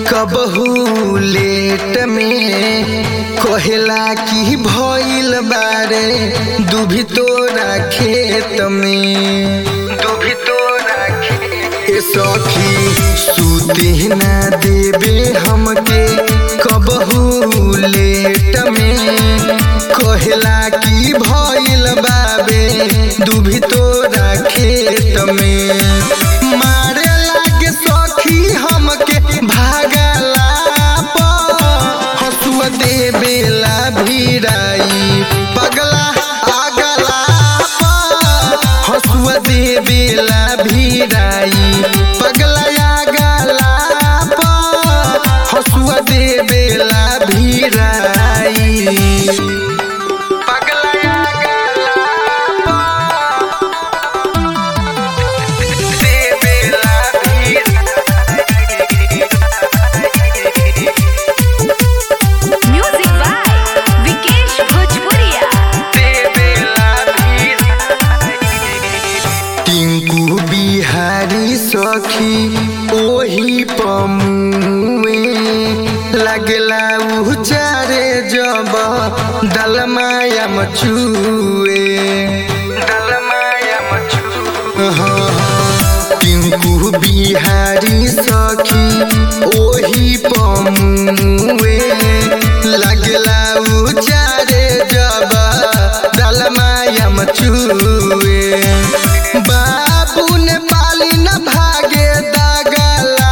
कबहू लेट में कहेला कि भइल बारे दुभी तोरा खेत में दुभी तोरा खेत ए सखी सूते ना देबे हमके कबहू लेट में कहेला कि भइल बाबे दुभी तोरा खेत में मारे लागे सखी हमके भागला हसुआ देवेला भिड़ाई पगला आगला हसुआ देवेला भिड़ाई पगला आगला हसुआ देवेला भिड़ाई पगला देवेला Music by Vikesh Bhojpuria. Tinku Bihari सखी ओही पमुए लगला उचारे जब दलमाया मचुए दलमाया मचुए टिंकू बिहारी सखी ओही पमुए लगला उचारे जब दलमाया मचुए बाबू ने पाली न भागे दागला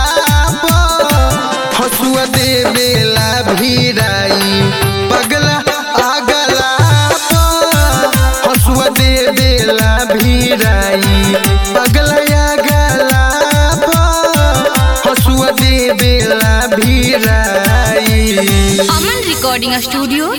हसुआ देवेला भिड़ाई पगला आगला हसुआ देवेला भिड़ाई पगला आगला हसुआ देवेला भिड़ाई Aman Recording Studio,